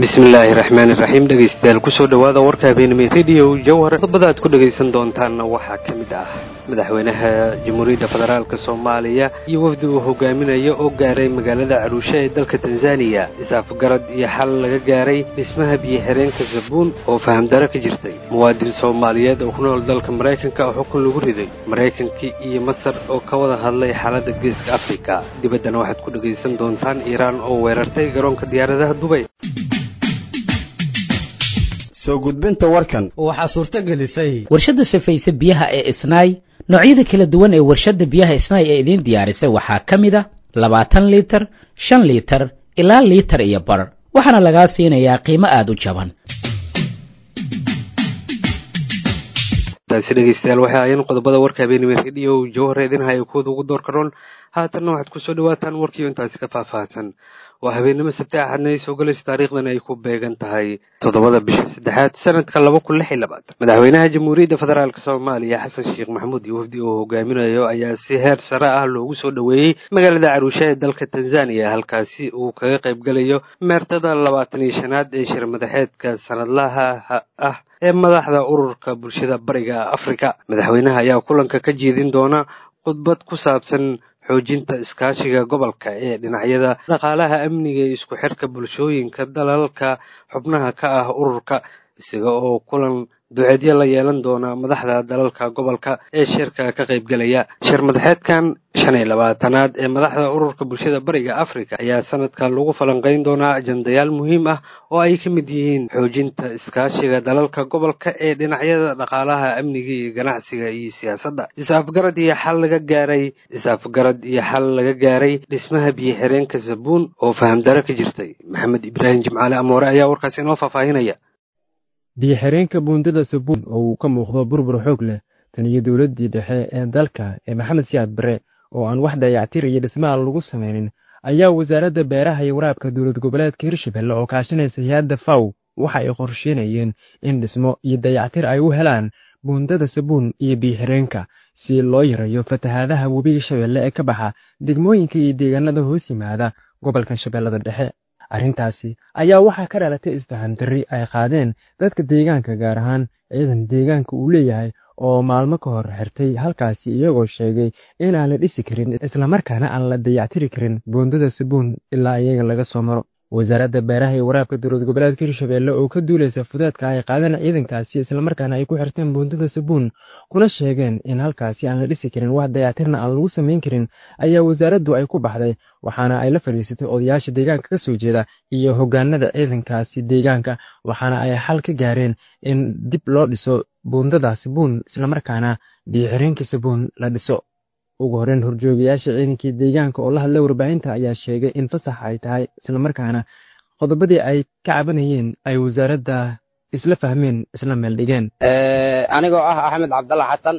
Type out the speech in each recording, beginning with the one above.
bismillaahi raxmaani raxiim dhegaystayaal kusoo dhowaada warka habeenimay radio jawhar qodobada aad ku dhegaysan doontaanna waxaa ka mid ah madaxweynaha jamhuuriyadda federaalk soomaaliya iyo wafdi uu hogaaminayo oo gaaray magaalada caruushe ee dalka tanzaniya isaafgarad iyo xal laga gaaray dhismaha biyo-xireenka sabuun oo fahamdaro ka jirtay muwaadin soomaaliyeed oo ku nool dalka maraykanka oo xukun lagu riday maraykankii iyo masar oo ka wada hadlay xaaladda geeska afrika dibaddana waxaad ku dhegaysan doontaan iiraan oo weerartay garoonka diyaaradaha dubay soo gudbinta warkan waxaa suurto gelisay warshadda safayse biyaha ee isnaay noocyada kala duwan ee warshadda biyaha isnaay ee idiin diyaarisay waxaa ka mid a labaatan liitar shan liitar ilaa liitar iyo bar waxaana lagaa siinayaa qiimo aada u jaban taasi dhegaystayaal waxay ahaayeen qodobada warka habeenimo rediyo jawhar idin haya kuwada ugu door karoon haatanna waxaad kusoo dhawaataan warkiio intaasi ka faahfaahsan waa habeenimo sabti axadna ay soo galayso taariikhdan ay ku beegan tahay toddobada bisha saddexaad sanadka laba kun lix iyo labaatan madaxweynaha jamhuuriyadda federaalk soomaaliya xasan sheekh maxamuud iyo wafdi uu hogaaminayo ayaa si heer sare ah loogu soo dhoweeyey magaalada caruusha ee dalka tanzaniya halkaasi uu kaga qayb gelayo meertada labaatan iyo shanaad ee shir madaxeedka sanadlaha ah ee madaxda ururka bulshada bariga afrika madaxweynaha ayaa kulanka ka jeedin doona khudbad ku saabsan xoojinta iskaashiga gobolka ee dhinacyada dhaqaalaha amniga iyo isku xirka bulshooyinka dalalka xubnaha ka ah ururka isaga oo kulan duceedyo la yeelan doona madaxda dalalka gobolka ee shirka ka qaybgelaya shir madaxeedkan shan iyo labaatanaad ee madaxda ururka bulshada bariga africa ayaa sanadka lagu falanqeyn doonaa ajandayaal muhiim ah oo ay ka mid yihiin xoojinta iskaashiga dalalka gobolka ee dhinacyada dhaqaalaha amniga iyo ganacsiga iyo siyaasadda is-afgarad iyo xal laga gaaray is-afgarad iyo xal laga gaaray dhismaha biyo-xireenka sabuun oo fahamdaro ka jirtay maxamed ibraahim jimcaale amoore ayaa warkaasi inoo faahfaahinaya biyo-xireenka buundada sabuun oo uu ka muuqdo burbur xoog leh tan iyo dowladdii dhexe ee dalka ee maxamed siyaad bare oo aan wax dayactir iyo dhismaha lagu samaynin ayaa wasaaradda beeraha iyo waraabka dowlad goboleedka hirshabelle oo kaashanaysa hay-adda faw waxa ay qorsheynayeen in dhismo iyo dayactir ay u helaan buundada sabuun iyo biyo-xireenka si loo yareeyo fatahaadaha webiga shabeelle ee ka baxa degmooyinka iyo deegaanada hoos yimaada gobolka shabeellada dhexe arrintaasi ayaa waxaa ka dhalatay isfahan darri ay qaadeen dadka deegaanka gaar ahaan ciidan deegaanka uu leeyahay oo maalmo ka hor xirtay halkaasi iyagoo sheegay inaan la dhisi karin islamarkaana aan la dayactiri karin buundada sabuun ilaa iyaga laga soo maro wasaaradda beeraha iyo waraabka dowlad goboleedka hirshabelle oo ka duulaysa fudeedka ay qaadeen ciidankaasi islamarkaana ay ku xirteen buundada sabuun kuna sheegeen in halkaasi aan la dhisi karin wax dayactirna aan lagu samayn karin ayaa wasaaraddu ay ku baxday waxaana ay la fadhiisatay odayaasha deegaanka ka soo jeeda iyo hoggaanada ciidankaasi deegaanka waxaana ay xal ka gaareen in dib loo dhiso buundada sabuun islamarkaana biyo-xireenka sabuun la dhiso ugu horreyn horjoogayaasha ciidankii deegaanka oo la hadlay warbaahinta ayaa sheegay in fasax ay tahay islamarkaana qodobadii ay ka cabanayeen ay wasaaradda isla fahmeen isla meel dhigeen anigoo ah axmed cabdalla xasan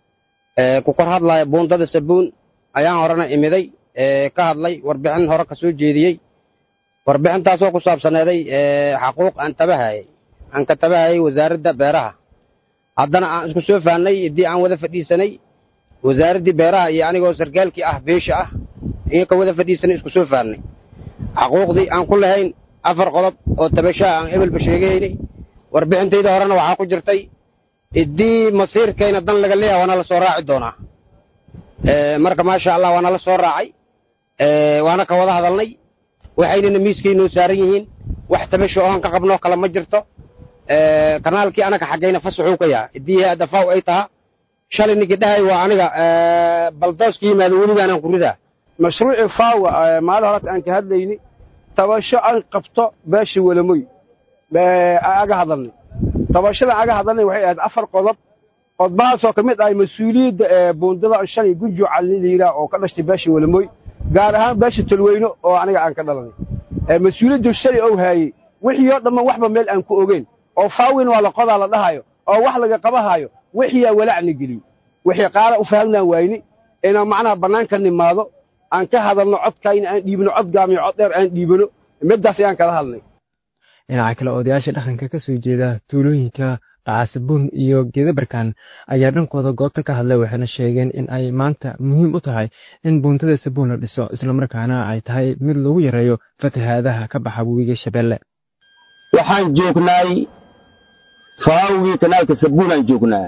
ku kor hadlaya buundada sabuun ayaan horena imiday ka hadlay warbixin hore ka soo jeediyey warbixintaasoo ku saabsaneeday xaquuq aan tabahayay aan ka tabahayay wasaaradda beeraha haddana aan isku soo fahnay haddii aan wada fadhiisanay wasaaraddii beeraha iyo anigoo sarkaalkii ah beesha ah iyo ka wada fadhiisanay isku soo fahnay xaquuqdii aan ku lahayn afar qodob oo tabashaa aan ebelba sheegaynay warbixintayda horena waxaa ku jirtay iddii masiirkayna dan laga leeyaha waana la soo raaci doonaa marka maasha allah waana la soo raacay waana ka wada hadalnay waxaynana miiskaynoo saaran yihiin wax tabasho oon ka qabnoo kale ma jirto kanaalkii anaga xaggayna fasaxuu ka yaha iddii hay-adda faw ay tahaa shalay ninkii dhahay waa aniga baldooska yimaado weligaanaan ku ridaa mashruucii faawa maalin horata aan ka hadlayni tabasho aan qabto beesha welamoy aga hadalnay tabashadan aga hadalnay waxay ahayd afar qodob qodbahaasoo ka mid ahay mas-uuliyadda buundada shalay gunjo calni layidhaah oo ka dhashtay beesha welamoy gaar ahaan beesha tolweyno oo aniga aan ka dhalanay mas-uuliyaddu shalay ou haayey wixii oo dhamman waxba meel aan ku ogeyn oo faawin waa la qodaa la dhahayo oo wax laga qabahaayo wixiyaa walacna geliyo wixii qaara u fahamnaan waayni inaan macnaha bannaanka nimaado aan ka hadalno codkayna aan dhiibno cod gaamiyo cod dheer aan dhiibano middaas ayaan kala hadlay dhinaca kale odayaasha dhaqanka ka soo jeeda tuulooyinka dhacasabuun iyo geedabarkan ayaa dhankooda goobta ka hadlay waxayna sheegeen in ay maanta muhiim u tahay in buuntada sabuun la dhiso islamarkaana ay tahay mid lagu yareeyo fatahaadaha ka baxa webiga shabeelle waxaan joognaay faawgii kanaalka sabuunaan joognaa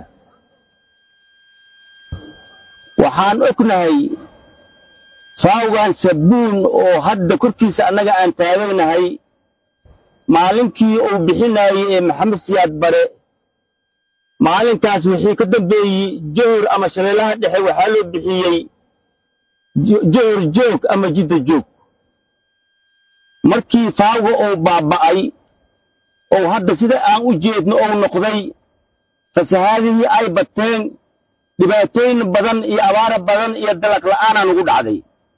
waxaan ognahay faawgan sabuun oo hadda korkiisa annaga aan taaganahay maalinkii uu bixinaayey ee maxamed siyaad bare maalinkaas wixii ka dambeeyey johor ama shabeellaha dhexe waxaa loo bixiyey johor joog ama jidda joog markii faawga uu baaba'ay oo hadda sida aan u jeedno ou noqday fasahaadihii ay bateen dhibaatooyin badan iyo abaara badan iyo dalaq la'aanaa nugu dhacday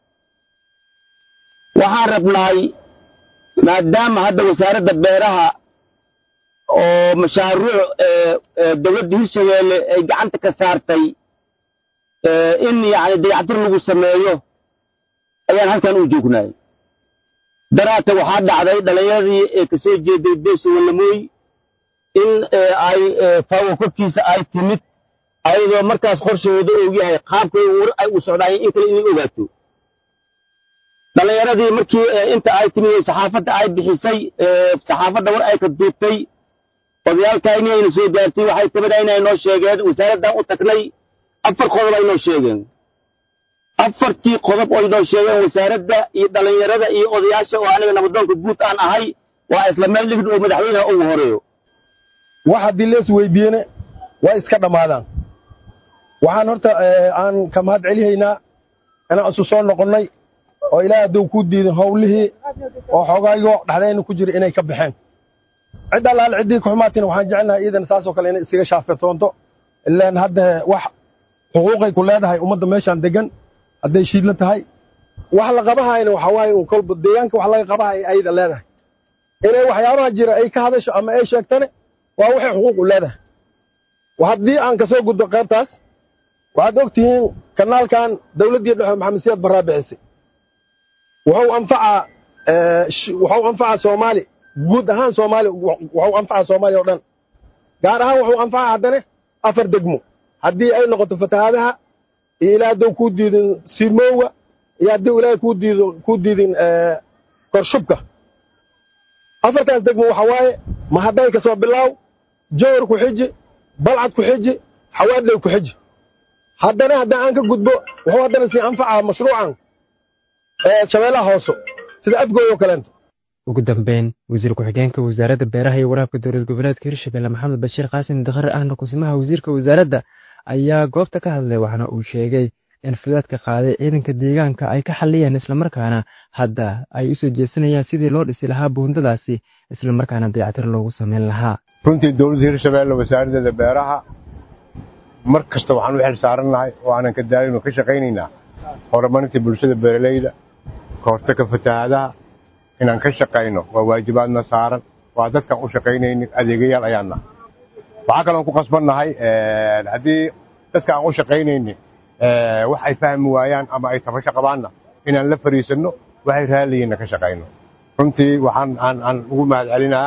waxaan rabnaay maadaama hadda wasaaradda beeraha oo mashaaruuc dowladda hirshabeelle ay gacanta ka saartay in yacni dayactir lagu sameeyo ayaan halkan u joognaay daraata waxaa dhacday dhallinyaradii ee ka soo jeeday beesha wallamooy in ay faawo korkiisa ay timid ayadoo markaas qorshahooda og yahay qaabkay war ay u socdaayeen in kale inay ogaato dhallinyaradii markii inta ay timid saxaafadda ay bixisay saxaafadda war ay ka duubtay odayaalkayni ayna soo gaartay waxay tabada inay noo sheegeen wasaaraddan u tagnay afar qodob ay noo sheegeen afartii qodob oo inoo sheegeen wasaaradda iyo dhallinyarada iyo odayaasha oo aniga nabadoonka guud aan ahay waa isla meel dhigid oo madaxweynaha ugu horeeyo wax haddii lees weydiiyene waa iska dhammaadaan waxaan horta aan ka mahad celihaynaa inaan isu soo noqonnay oo ilaahay hadduu ku diidin howlihii oo xoogaayo dhexdayna ku jira inay ka baxeen cid allaale ciddii ka xumaatina waxaan jecelnahay iidan saasoo kale inay isaga shaafetoonto ilaan hadda wax xuquuqay ku leedahay ummadda meeshaan degan hadday shiidla tahay wax la qabahayna waxa waaye un kolba deegaanka wax laga qabahay ayda leedahay inay waxyaabaha jira ay ka hadasho ama ay sheegtane waa waxay xuquuq u leedahay haddii aan ka soo gudbo qaybtaas waxaad og tihiin kanaalkan dawladdii dhexe maxamed siyaad barraa bixisay wuxuu anfacaa wuxuu anfacaa soomaali guud ahaan soomaali wuxuu anfacaa soomaaliya oo dhan gaar ahaan wuxuu anfacaa haddane afar degmo haddii ay noqoto fatahaadaha iyo ilaa hadduu kuu diidin simoowa iyo haddii ilaahay kuu diido kuu diidin korshubka afartaas degmo waxa waaye mahadday ka soo bilaaw jowar ku xiji balcad ku xiji xawaadley ku xiji haddana haddaan aan ka gudbo wuxuu haddana sii anfacaa mashruucan shabeellaha hooso sida afgooy oo kaleento ugu dambeyn wasiir ku-xigeenka wasaaradda beeraha iyo waraabka dowlad goboleedka hirshabelle maxamed bashiir qaasim dakhar ahna kusimaha wasiirka wasaaradda ayaa goobta ka hadlay waxaana uu sheegay in fudaadka qaaday ciidanka deegaanka ay ka xalliyeen islamarkaana hadda ay u soo jeesanayaan sidii loo dhisi lahaa buundadaasi islamarkaana dayactir loogu samayn lahaa runtii dowladda hirshabelle wasaaraddeeda beeraha mar kasta waxaan u xil saarannahay oo aanan ka daalin oo ka shaqaynaynaa horumarinta bulshada beeralayda ka hortagga fatahaadaha inaan ka shaqayno waa waajibaadna saaran waa dadkaan u shaqaynaynin adeegayaal ayaan nahay waxaa kaloon ku qasbannahay haddii dadka aan u shaqaynaynin wax ay fahmi waayaan ama ay tabasho qabaanna inaan la fariisanno waxay raaliyiinna ka shaqayno runtii waxaan aan aan ugu mahad celinaa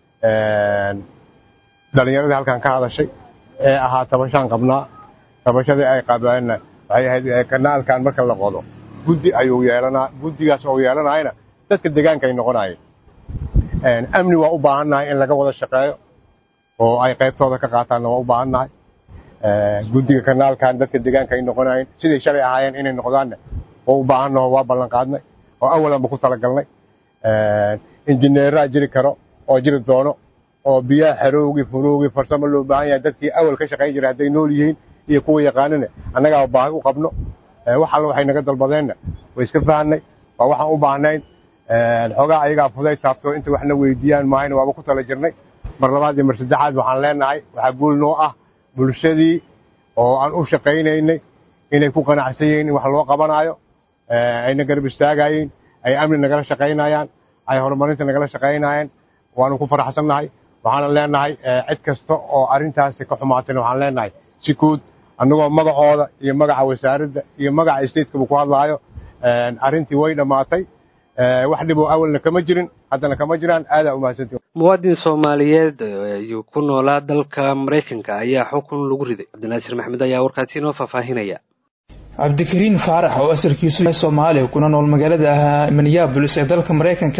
dhallinyaradii halkan ka hadashay ee ahaa tabashaan qabnaa tabashadii ay qabeenna waxay ahayd kanaalkan marka la qodo guddi ayuu yeelanaa guddigaas oo yeelanayana dadka deegaanka ay noqonayeen amni waa u baahannahay in laga wada shaqeeyo oo ay qaybtooda ka qaataanna waa u baahannahay guddiga kanaalkan dadka deegaanka ay noqonayeen siday shalay ahaayeen inay noqdaanna waa u baahannaho waa ballan qaadnay oo awalanba ku talagalnay injineeraa jiri karo oo jiri doono oo biyaha xerowgii furowgii farsamo loo baahan yahay dadkii awal ka shaqayn jiray hadday nool yihiin iyo kuwa yaqaanana annagaa baahi u qabno wax alla waxay naga dalbadeenna way iska fahanay waa waxaan u baahnayn xoogaa ayagaa fuday taabto inta waxna weydiiyaan maahayna waaba ku tala jirnay mar labaad iyo mar saddexaad waxaan leenahay waxaa guul noo ah bulshadii oo aan u shaqaynaynay inay ku qanacsan yihiin in wax loo qabanaayo ayna garab istaagayeen ay amni nagala shaqaynayaan ay horumarinta nagala shaqaynayaan waanu ku faraxsannahay waxaana leenahay cid kasta oo arrintaasi ka xumaatayna waxaan leenahay si guud annagoo magacooda iyo magaca wasaaradda iyo magaca stateskaba ku hadlaayo arrintii way dhammaatay wax dhiboo awalna kama jirin haddana kama jiraan aadaa umahadsantii muwaadin soomaaliyeed ayuu ku noolaa dalka maraykanka ayaa xukun lagu riday cabdinaasir maxmed ayaa warkaasi inoo faahfaahinaya cabdikariin faarax oo asalkiisu yahay soomaaliya kuna nool magaalada minneabolis ee dalka maraykanka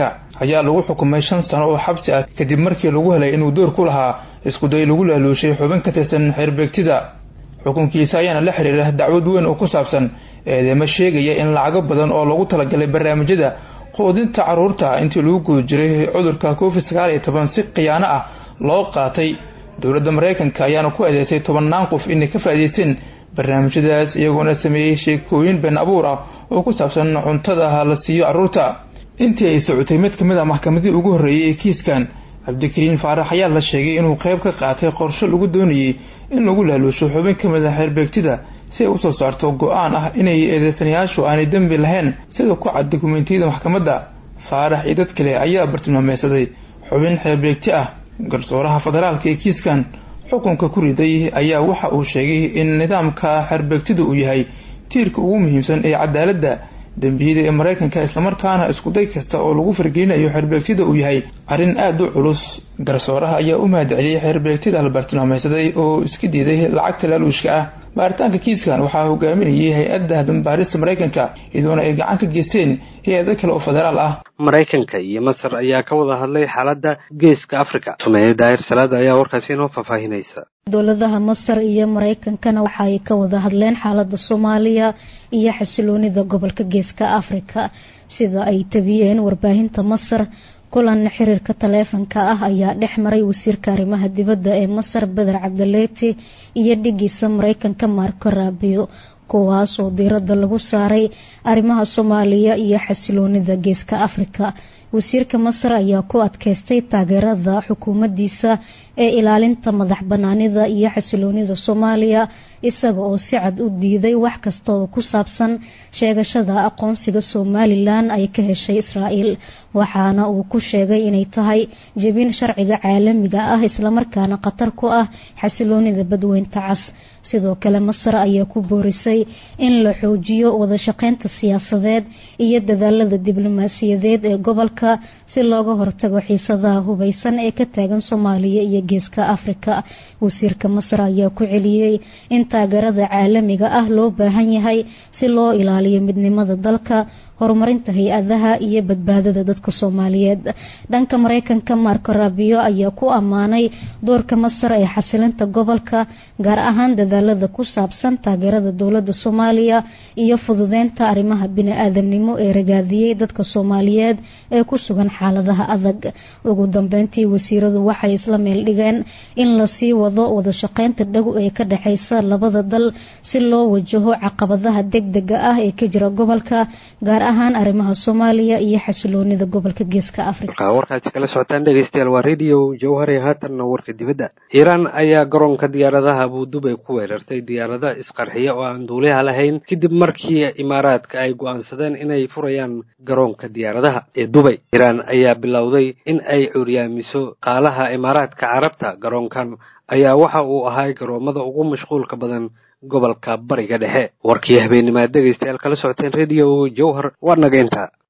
ayaa lagu xukumay shan sano oo xabsi ah kadib markii lagu helay inuu door ku lahaa iskuday lagu laaluushay xubin ka tirsan xeerbeegtida xukunkiisa ayaana la xiriira dacwad weyn oo ku saabsan eedeemo sheegaya in lacago badan oo lagu talagalay barnaamijyada quudinta carruurta intii lagu guda jiray cudurka covid sagaal iyo toban si khiyaano ah loo qaatay dowladda maraykanka ayaana ku eedeysay tobannaan qof inay ka faa'iidaysteen barnaamijyadaas iyagoona sameeyey sheekooyin been abuur ah oo ku saabsan cuntada la siiyo carruurta intii ay socotay mid ka mid a maxkamadii ugu horreeyey ee kiiskan cabdikariin faarax ayaa la sheegay inuu qayb ka qaatay qorshe lagu doonayey in lagu laaluusho xubin ka mid a xeerbeegtida si ay usoo saarto go-aan ah inay eedeysanayaashu aanay dembi lahayn sida ku cad dokumentiyada maxkamadda faarax iyo dad kale ayaa bartilmaameysaday xubin xeerbeegti ah garsooraha federaalka ee kiiskan xukunka ku riday ayaa waxa uu sheegay in nidaamka xeerbeegtida uu yahay tiirka ugu muhiimsan ee cadaaladda dembiyada ee maraykanka islamarkaana iskuday kasta oo lagu fargelinayo xeerbeegtida uu yahay arrin aada u culus garsooraha ayaa u mahadceliyey xeerbeegtida la bartilmaameysaday oo iska diiday lacagta laaluushka ah baaritaanka kiiskan waxaa hogaaminayay hay-adda dambaarista maraykanka iyadoona ay gacan ka geysteen hay-ado kale oo federaal ah maraykanka iyo masar ayaa ka wada hadlay xaaladda geeska africa sumeeye daahir salaada ayaa warkaasi inoo faahfaahinaysa dowladaha masar iyo maraykankana waxa ay ka wada hadleen xaaladda soomaaliya iyo xasiloonida gobolka geeska afrika sida ay tabiyeen warbaahinta masar kulan xiriirka taleefanka ah ayaa dhex maray wasiirka arrimaha dibadda ee masar beder cabdileeti iyo dhigiisa maraykanka marco rabio kuwaas oo diiradda lagu saaray arrimaha soomaaliya iyo xasiloonida geeska afrika wasiirka masar ayaa ku adkeystay taageerada xukuumaddiisa ee ilaalinta madax banaanida iyo xasiloonida soomaaliya isaga oo si cad u diiday wax kasta oo ku saabsan sheegashada aqoonsiga somalilan ay ka heshay israa'iil waxaana uu ku sheegay inay tahay jebin sharciga caalamiga ah islamarkaana khatar ku ah xasiloonida badweynta cas sidoo kale masar ayaa ku boorisay in la xoojiyo wadashaqeynta siyaasadeed iyo dadaalada diblomaasiyadeed ee gobolka si looga hortago xiisadaha hubeysan ee ka taagan soomaaliya iyo geeska afrika wasiirka masar ayaa ku celiyey in taageerada caalamiga ah loo baahan yahay si loo ilaaliyo midnimada dalka horumarinta hay-adaha iyo badbaadada dadka soomaaliyeed dhanka maraykanka marco rabio ayaa ku ammaanay doorka masar ee xasilinta gobolka gaar ahaan dadaalada ku saabsan taageerada dowlada soomaaliya iyo fududeynta arrimaha bini-aadamnimo ee ragaadiyey dadka soomaaliyeed ee ku sugan xaaladaha adag ugu dambeyntii wasiiradu waxay isla meel dhigeen in lasii wado wadashaqeynta dhow ee ka dhexeysa labada dal si loo wajaho caqabadaha degdega ah ee ka jira gobolka gaar ahaan arrimaha soomaaliya iyo xasiloonida gobolka geeska afrika warkaasi kala socotaan dhegeystayaal waa radio jawhari haatanna warka dibadda iiraan ayaa garoonka diyaaradaha abuudubay ku weerartay diyaarada isqarxiya oo aan duuliyaha lahayn kadib markii imaaraadka ay go-aansadeen inay furayaan garoonka diyaaradaha ee dubay iiraan ayaa bilowday in ay curyaamiso qaalaha imaaraadka carabta garoonkan ayaa waxa uu ahaa garoomada ugu mashquulka badan gobolka bariga dhexe warkii habeennimaad dhegeystayaal kala socoteen radio jawhar waa nageynta